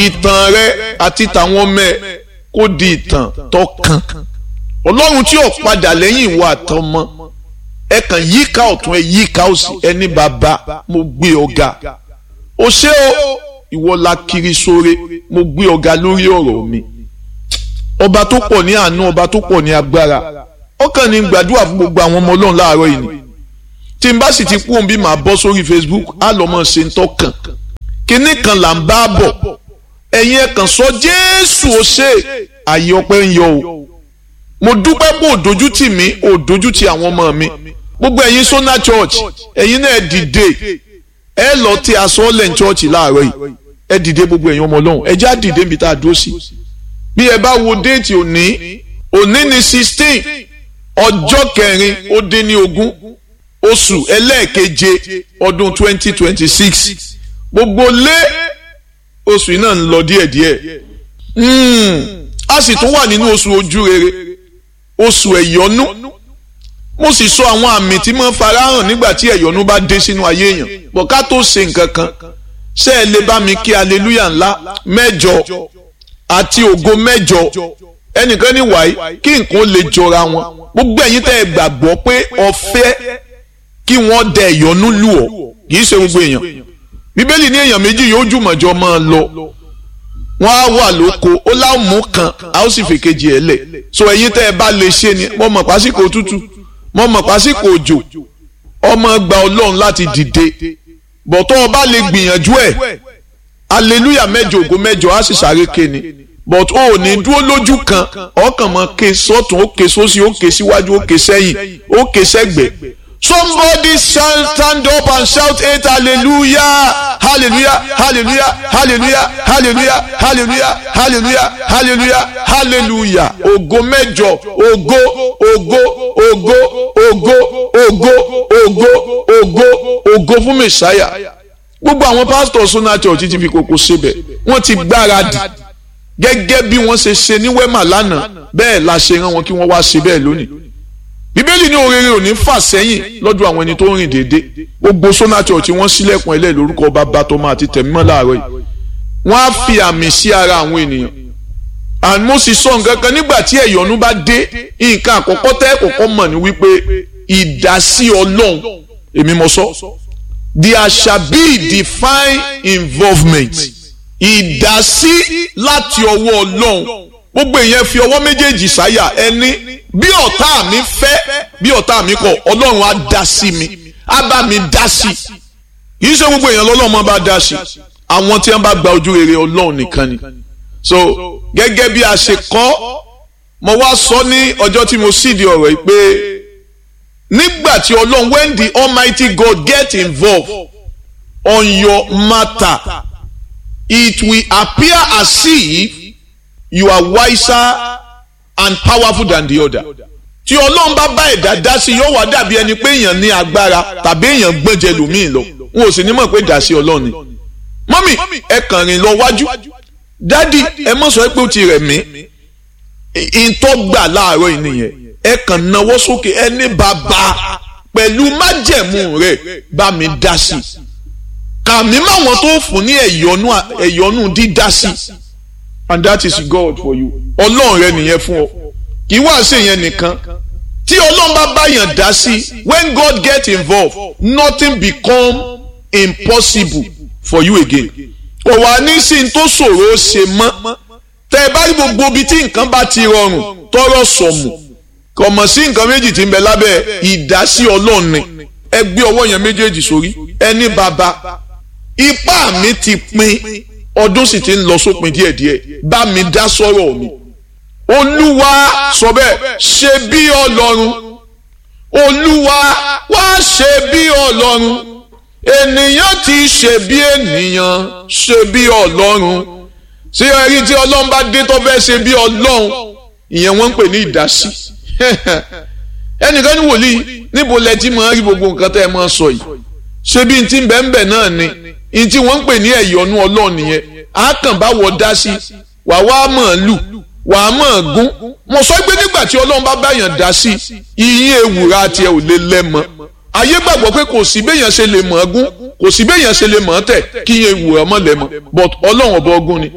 ìtàn rẹ àti tàwọn ọmọ ẹ kó di ìtàn tó kàn ọlọ́run tí ò padà lẹ́yìn ìwà àtọmọ ẹ kàn yíká ọ̀tún ẹ yíká òsì ẹni bàbá mo gbé ọ̀gá o ṣé o ìwọ la kiri sóre mo gbé ọ̀gá lórí ọ̀rọ̀ mi ọba tó pọ̀ ní àánú ọba tó pọ̀ ní agbára ọkàn ní gbàdúrà fún gbogbo àwọn ọmọ ọlọ́run láàárọ̀ yìí ni tí n bá sì ti kú òun bí màá bọ́ sórí Facebook á lọ́ mọ̀ ṣe ń tọ́kàn kinní kan là ń bá bọ̀ ẹ̀yin ẹ̀ kàn sọ Jésù ó ṣe àyè ọpẹ́ ń yọ o mo dúpẹ́ pé òdojú tì mí òdojú tì àwọn ọmọ mi gbogbo ẹ̀yin Sona Church ẹ̀yin náà dìde ẹ lọ tí aṣọ ọ̀lẹ̀ church láàárọ̀ yìí ẹ dìde gbogbo ẹ̀yin ọmọ ọlọ́run ẹ já dìde níbi tá a dúró sí bí ẹ bá wo déètì òní òní ni sixteen ọjọ́ kẹrin ó dín ní ogún oṣù ẹlẹ́ẹ̀keje ọdún twenty twenty six gbogbo lé oṣù yìí náà ń lọ díẹ̀díẹ̀ a sì tún wà nínú oṣù ojú rere oṣù ẹ̀yọ́nú mo sì sọ àwọn àmì tí mo farahàn nígbà tí ẹ̀yọ́nú bá dé sínú ayé èèyàn bọ̀ ká tó ṣe nǹkan kan ṣé ẹ lè bá mi kí aleluya ńlá mẹ́jọ àti ògo mẹ́jọ ẹnìkan ní wàyí kí nǹkan lè jọra wọn gbogbo ẹ̀yin tẹ́ ẹ gbàgbọ́ pé ọ̀fẹ́ kí wọ́n dẹ ìyọnú lù ọ́ kì í ṣe gbogbo èèyàn bíbélì ní èèyàn méjì yóò jùmọ̀jọ máa lọ wọ́n á wà lóko ó láwùmú kan a ó sì fèkejì ẹ̀ lẹ̀ so ẹ̀yin tẹ́ ẹ bá lè ṣe ni mo mọ̀ pásíkò tútù mo mọ̀ pásíkò òjò ọmọ gba ọlọ́run láti dìde bọ̀tọ́ ọba lè gbìyànjú ẹ̀ aleluya mẹ́jọ ògo mẹ́jọ á sì sáré ké ni but o ò ní dúró lójú kan ọkàn mọ ké sọ́tún ó ké sósì ó ké síwájú ó ké sẹ́yìn ó ké sẹ́gbẹ̀ẹ́ somebody stand up and shout eight hallelujah hallelujah hallelujah hallelujah hallelujah hallelujah hallelujah hallelujah hallelujah ògo mẹ́jọ ògo ògo ògo ògo ògo ògo ògo ògo fún mẹsàáyà gbogbo àwọn pásítọ̀ Sona Church ti fi kókó síbẹ̀ wọ́n ti gbáradì gẹ́gẹ́ bí wọ́n ṣe ṣe ní wẹ́mà lánàá bẹ́ẹ̀ la ṣe rán wọn kí wọ́n wá ṣe bẹ́ẹ̀ lónìí bíbélì ní òrèrè ò ní fà sẹ́yìn lọ́dọ̀ àwọn ẹni tó ń rìn déédéé gbogbo Sona Church tí wọ́n sílẹ̀kùn ẹlẹ́ lórúkọ bàbá tọmọ àti tẹ̀mímọ́ láàárọ̀ yìí wọ́n á fi àmì sí ara àwọn ènìyàn and mo sì sọ nǹkan kan nígbà tí ẹ̀yọ́nú bá dé nǹkan àkọ́kọ́ tẹ́ kọ́kọ́ mọ̀ ní wípé ìdásí ọlọ́run èmi mo sọ there shall be divine involvement ìdásí láti ọwọ́ ọlọ́run gbogbo èèyàn fi ọwọ́ méjèèjì sáyà ẹni bí ọ̀tá mi fẹ́ bí ọ̀tá mi kọ̀ ọlọ́run á dá sí mi á bá mi dá sí kì í ṣe gbogbo èèyàn lọ́lọ́run bá dá sí àwọn tí wọ́n bá gba ojú rere ọlọ́run nìkan ni so gẹ́gẹ́ bí a ṣe kọ́ mo wá sọ ní ọjọ́ tí mo sì di ọ̀rọ̀ yìí pé nígbà tí ọlọ́run when the almighty God get involved on your matter it will appear as if you are wiser and powerful than the other. tí ọlọ́run bá bá ẹ̀dá dá sí yóò wá dàbí ẹni pé èèyàn ní agbára tàbí èèyàn gbọ́njẹ lòmíì lọ wọn ò sì ní mọ̀ pé dá sí ọlọ́run ni. mọ́mì ẹ kàn rìn lọ wájú dádì ẹ mọ̀ sọ pé ó ti rẹ̀ mí ìtọ́gbà láàárọ̀ yìí nìyẹn ẹ kàn náwó sókè ẹ ní bàbá pẹ̀lú májẹ̀mú rẹ̀ bá mi dá sí kàmí máwọn tó fún ní ẹ̀yọ́nú dídá sí and that is God for you ọlọ́run rẹ nìyẹn fún ọ kì í wá sí yẹn nìkan tí ọlọ́run bá báyàn dá sí when God get involved nothing become impossible for you again kò wá ní sí n tó ṣòro ṣe mọ́ tẹ ẹ bá rí gbogbo ibi tí nǹkan bá ti rọrùn tọrọ sọmù kò mọ̀ sí nǹkan méjì tí ń bẹ lábẹ́ ìdásí ọlọ́run ni ẹ gbé ọwọ́ yẹn méjèèjì sórí ẹni bàbá ipá mi ti pin ọdún sì ti ń lọ sópin díẹ̀díẹ̀ bá mi dá sọ̀rọ̀ mi olúwa sọ bẹ́ẹ̀ ṣe bí ọlọ́run olúwa wá ṣe bí ọlọ́run ènìyàn ti ṣe bí ènìyàn ṣe bí ọlọ́run ṣé ẹrí tí ọlọ́run bá dé tó fẹ́ ṣe bí ọlọ́run ìyẹn wọ́n ń pè ní ìdásí ẹnìkan ní wòlíì níbo lẹ ti máa rí gbogbo nǹkan tẹ́ ẹ máa sọ yìí ṣé bí n ti bẹ́ẹ̀ bẹ́ẹ̀ náà ni n tí wọ́n ń pè ní ẹ̀yọ́nú ọlọ́run nìyẹn á kàn bá wọ dá sí wà wá mọ̀ lù wà á mọ̀ gún mo sọ pé nígbà tí ọlọ́run bá báyàn dá sí ìyín ewùrà tiẹ̀ ò lè lẹ́mọ ayé gbàgbọ́ pé kò sí béèyàn ṣe lè mọ̀ gún kò sí béèyàn ṣe lè mọ̀ tẹ̀ kí ìyẹn ewùrà mọ̀ lẹ́mọ but ọlọ́run ọba ọgún ni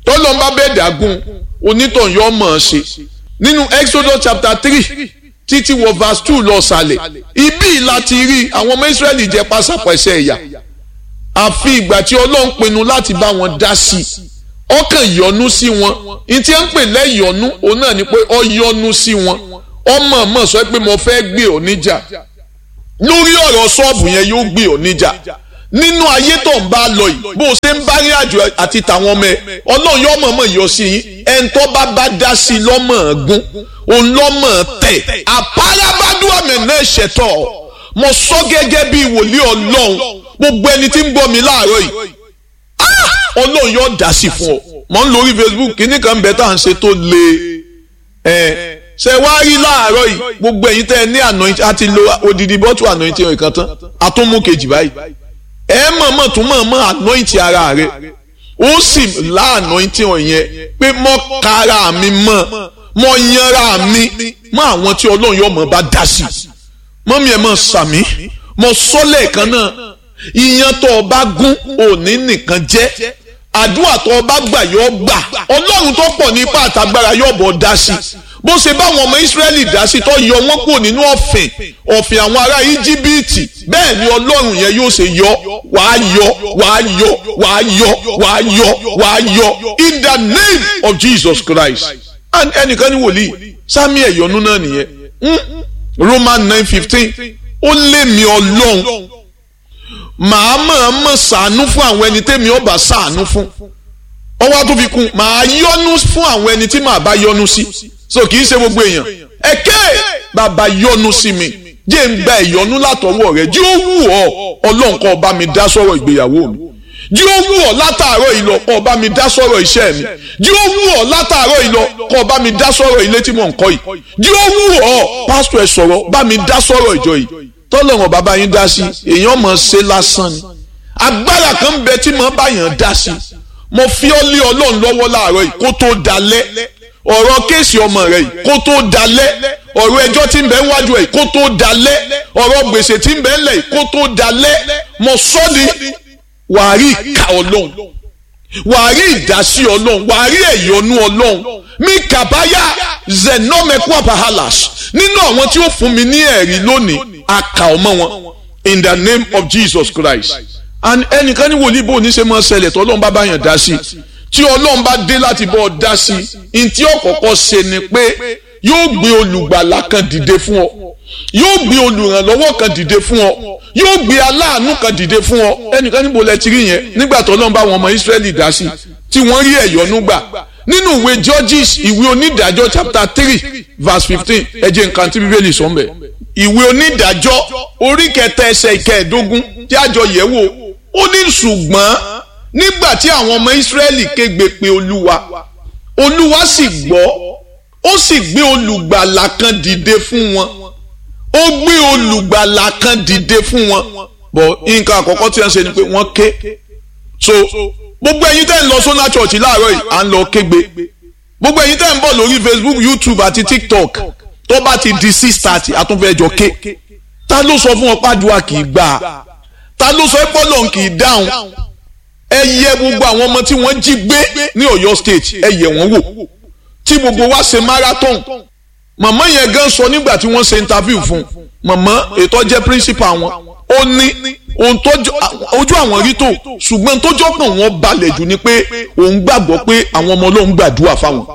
tọ́lọ́n bá bẹ́ẹ̀ dàgún onítàn yọ mọ̀ ọ́n ṣe nínú Exodus chapter three títí wọ verse two lọ sàlẹ̀ ibi láti rí àwọn ọmọ Ísírẹ́lì jẹ pásápẹ́sẹ́ ẹ̀yà àfi ìgbà tí Ọlọ́run pinnu láti bá wọn dá sí i ọkàn yọ́nú sí wọn ní tí ń pè lẹ́yọ̀nú òun náà ni pé ọ yọ́nú sí wọn ọmọ mọ̀ sọ pé mo fẹ́ gbé ọ níjà lórí ọ̀rọ̀ ṣọ́ọ̀bù yẹn yóò gbé ọ níjà nínú ayé tó ń bá lọ yìí bó o ṣe ń bá rí àjò àti tàwọn ọmọ ẹ ọlọ́run yóò mọ̀ mọ̀ yọ sí yín ẹni tó bá bá dá sí lọ́mọ̀ gún òun lọ́mọ̀ tẹ̀ àpárabádùn àmì náà ṣẹ̀tọ̀ mo sọ gẹ́gẹ́ bí wòlíì ọlọ́run gbogbo ẹni tí ń gbọ́ mi láàárọ̀ yìí ọlọ́run yóò dá sí fún ọ mọ̀ ń lórí Facebook kíní kan bẹ́ẹ̀ tá à ń ṣe tó le ẹ̀ ṣe wá rí láàárọ̀ yìí gbogbo ẹ̀yin tẹ́ ẹ ní anointing àti lo odidi bọ́tù anointing ìkan tán àtúnmú kejì báyìí ẹ mọ̀mọ́ tún mọ̀mọ́ anointing ara rẹ ó sì lá anointing ọ̀yẹn pé mọ́ kára mi mọ́ mọ́ yanra mi mọ́ àwọn tí ọlọ́run yóò mọ̀ bá dá sí mọ́mí ẹ̀ mọ̀ sàmí mọ́ sọ́lẹ̀ kan náà ìyẹn tó o bá gún òní nìkan jẹ́ àdúrà tó o bá gbà yóò gbà ọlọ́run tó pọ̀ ní ipá àtàgbára yóò bọ̀ dá sí bó ṣe báwọn ọmọ Ísírẹ́lì dá sí tó yọ wọ́n kúrò nínú ọ̀fìn ọ̀fìn àwọn ará Íjíbítì bẹ́ẹ̀ ni ọlọ́run yẹn yóò ṣe yọ wàá yọ wàá yọ wàá yọ wàá yọ wàá yọ in the name of Jesus Christ and ẹnìkan ní wòlíì sami ẹ̀yọ́nú náà nìyẹn Roman nine fifteen ó lé mi ọlọ́run màá mọ̀ mọ̀ sàánú fún àwọn ẹni tẹ́mi ọba sàánú fún ọwọ́ tó fi kún màá yọ́nú fún àwọn ẹni tí màá bá yọ́nú sí so kì í ṣe gbogbo èèyàn ẹ̀kẹ́ bàbá yọ́nú sí mi jẹ́ ń gba ìyọ́nú látọwọ́ rẹ̀ jí ó wù ọ́ ọlọ́run kó bá mi dá sọ̀rọ̀ ìgbéyàwó mi jí ó wù ọ́ látàárọ̀ ìlọ kó bá mi dá sọ̀rọ̀ iṣẹ́ mi jí ó wù ọ́ látàárọ̀ ìlọ kó bá mi dá sọ̀rọ̀ ilé tí mò ń kọ́ yìí jí ó wù ọ́ pásítọ̀ ẹ̀ sọ̀rọ̀ bá mi dá sọ̀rọ̀ ìjọ yìí tọ́lọ́run bàbá yín dá sí èèyàn mọ̀ ṣe lásán ni agbára kan ń bẹ tí mo bá yàn dá sí mo fi ọ́ lé ọlọ́run lọ́wọ́ láàárọ̀ yìí kó tó dalẹ̀ ọ̀rọ̀ kéèsì ọmọ rẹ̀ yìí kó tó dalẹ̀ ọ̀rọ̀ ẹjọ́ tí ń bẹ wájú ẹ̀ kó tó dalẹ̀ ọ̀rọ̀ gbèsè tí ń bẹ ńlẹ̀ kó tó dalẹ̀ mo sọ ni wàá rí ìka ọlọ́run wàá rí ìdásí ọlọ́run wàá rí ẹ̀yọ́nú ọlọ́run mi kàbáyà zenomekwa pahalas nínú àwọn tí ó fún mi ní ẹ̀rí lónìí aka ọmọ wọn in the name of Jesus Christ and ẹnìkan ní wòlíì bò ní ṣe máa ṣẹlẹ̀ tó ọlọ́run bá bá yàn dá sí tí ọlọ́run bá dé láti bọ́ ọ dá sí ní tí ọ̀kọ̀ọ̀kọ̀ ṣe ni pé yóò gbé olùgbàlà kan dìde fún ọ yóò gbé olùrànlọ́wọ́ kan dìde fún ọ yóò gbé aláàánú kan dìde fún ọ ẹnìkan níbo lẹ ti rí yẹn nígbà tó ọlọ́run bá wọn ọmọ Ísírẹ́lì dá sí tí wọ́n rí ẹ̀yọ́nú gbà nínú ìwé Judges ìwé onídàájọ́ chapter three verse fifteen ẹ jẹ́ nǹkan tí bíbélì sọ ń bẹ̀ ìwé onídàájọ́ orí kẹta ẹsẹ̀ ìkẹẹ̀dógún tí àjọ yẹ̀ wò ó ní ṣùgbọ́n nígbà tí àwọn ọmọ Ísírẹ́lì kégbe pe Olúwa Olúwa sì gbọ́ ó sì gbé olùgbàlà kan dìde fún wọn ó gbé olùgbàlà kan dìde fún wọn bọ̀ nǹkan àkọ́kọ́ tí wọ́n ṣe ni pé wọ́n ké so gbogbo ẹ̀yin tẹ́ ń lọ sọ́nà church láàárọ̀ yìí à ń lọ kégbe gbogbo ẹ̀yin tẹ́ ń bọ̀ lórí Facebook YouTube àti TikTok tó bá ti di six thirty àtúnfẹ́jọ ké ta ló sọ fún ọ pàdùà kì í gbà ta ló sọ pé Ọlọ́run kì í dáhùn ẹ yẹ gbogbo àwọn ọmọ tí wọ́n jí gbé ní Ọ̀yọ́ state ẹ yẹ wọ́n wò tí gbogbo wa ṣe marathon màmá yẹn gan sọ nígbà tí wọ́n ṣe interview fún màmá ètò jẹ́ principal wọn ó ní ohun tó ojú àwọn rí tó ṣùgbọ́n tó jọ́pọ̀ wọn balẹ̀ jù ni pé òun gbàgbọ́ pé àwọn ọmọ Ọlọ́run gbàdúrà fáwọn.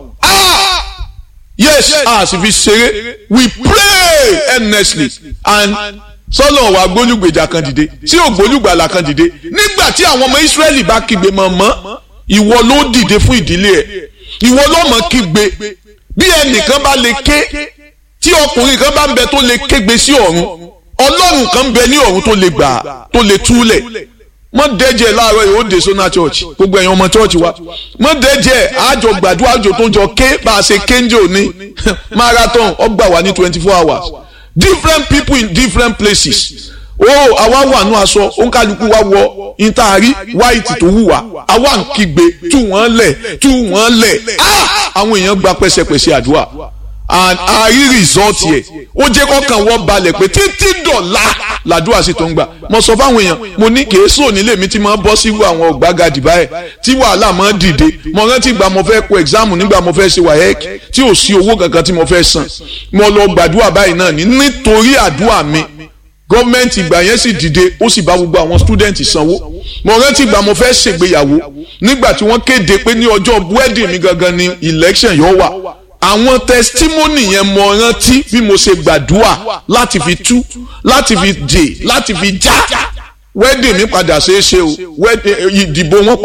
yes a sì fi ṣeré we pray earnestly and sọlọ wa gbólúgbèjà kan dìde tí ò gbólúgbàlà kan dìde nígbà tí àwọn ọmọ Ísírẹ́lì bá kígbe mọ̀mọ́ ìwọ ló dìde fún ìdílé ẹ̀ ìwọ ló mọ̀ kígbe bí ẹnìkan bá lè ké tí ọkùnrin kan bá ń bẹ tó lè kégbe sí ọ̀run ọlọ́run kan bẹ ní ọ̀run tó lè gbà tó lè túlẹ̀ mọ dẹ́jẹ̀ láàárọ̀ yìí ó dé sọ́nà church gbogbo ẹ̀yin ọmọ church wa mọ dẹ́jẹ̀ àjọ gbàdúrà àjọ tó ń jọ ké bá a ṣe kéńjò ní marathon ọgbà wà ní twenty four hours different people in different places o àwa wà nù aṣọ òǹkàlùkù wa wọ ìtaari white tó wù wá àwa ń kígbe tú wọ́n lẹ̀ tú wọ́n lẹ̀ àwọn èèyàn gba pẹ́sẹpẹ́sẹ àdúrà and a rí rìsọ́ọ̀tì ẹ̀ ó jẹ́ kọ́kàn wọ́n balẹ̀ pé títí dọ̀la làdúrà sí tó ń gbà mo sọ fáwọn èèyàn mo ní kèésù onílé mi ti máa bọ́ sí àwọn ọ̀gbágadì báyìí tí wàhálà máa dìde mo rántí ìgbà mo fẹ́ kó ẹ̀gzáàmù nígbà mo fẹ́ ṣe wáyẹ́ẹ̀kì tí ò sí owó kankan tí mo fẹ́ san mo lọ gbàdúrà báyìí náà ní nítorí àdúrà mi gọ́ọ̀mẹ̀ntì ìgbà yẹn sì dìde ó sì bá gbogbo àwọn stúdẹ̀ǹtì sanwó mo rántí ìgbà mo fẹ́ ṣègbéyàwó nígbà tí wọ́n kéde pé ní ọjọ́ wedding mi gangan ni election yóò wà àwọn testimony yẹn mo rántí bí mo ṣe gbàdúrà láti fi tú láti fi dè láti fi já wedding mi padà ṣeé ṣe o ìdìbò wọn